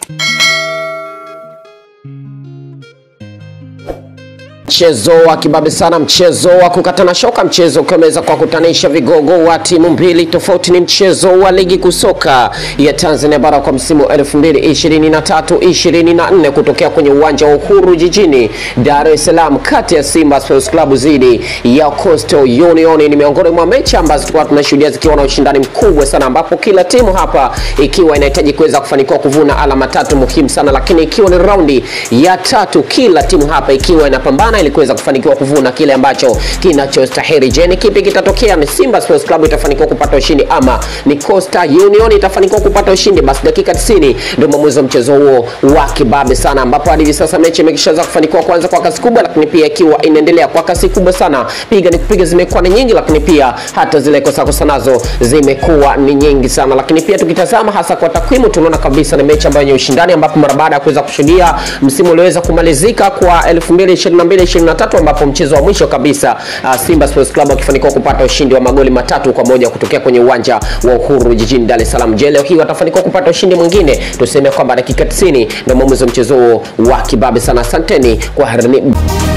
Mchezo wa kibabe sana, mchezo wa kukatana shoka, mchezo ukiwa umeweza kuwakutanisha vigogo wa timu mbili tofauti. Ni mchezo wa ligi kusoka ya Tanzania bara kwa msimu 2023 24 kutokea kwenye uwanja wa Uhuru jijini Dar es Salaam, kati ya Simba Sports Club dhidi ya Coastal Union. Ni miongoni mwa mechi ambazo tulikuwa tunashuhudia zikiwa na ushindani mkubwa sana, ambapo kila timu hapa ikiwa inahitaji kuweza kufanikiwa kuvuna alama tatu muhimu sana, lakini ikiwa ni raundi ya tatu, kila timu hapa ikiwa inapambana ili kuweza kufanikiwa kuvuna kile ambacho kinachostahili. Je, ni kipi kitatokea? Ni Simba Sports Club itafanikiwa kupata ushindi ama ni Coastal Union itafanikiwa kupata ushindi? Basi dakika 90 ndio mwamuzi wa mchezo huo wa kibabe sana, ambapo hadi hivi sasa mechi imekishaanza kufanikiwa kwanza kwa kasi kubwa, lakini pia ikiwa inaendelea kwa kasi kubwa sana. Piga ni kupiga zimekuwa ni nyingi, lakini pia hata zile kosa kosa nazo zimekuwa ni nyingi sana. Lakini pia tukitazama hasa kwa takwimu, tunaona kabisa ni mechi ambayo yenye ushindani, ambapo mara baada ya kuweza kushuhudia msimu ulioweza kumalizika kwa 2022 23 ambapo mchezo wa mwisho kabisa uh, Simba Sports Club wakifanikiwa kupata ushindi wa magoli matatu kwa moja kutokea kwenye uwanja wa Uhuru jijini Dar es Salaam. Je, leo hii watafanikiwa kupata ushindi mwingine? Tuseme kwamba dakika 90 ndio mwamuzi wa mchezo huo wa kibabe sana. Asanteni kwa harini.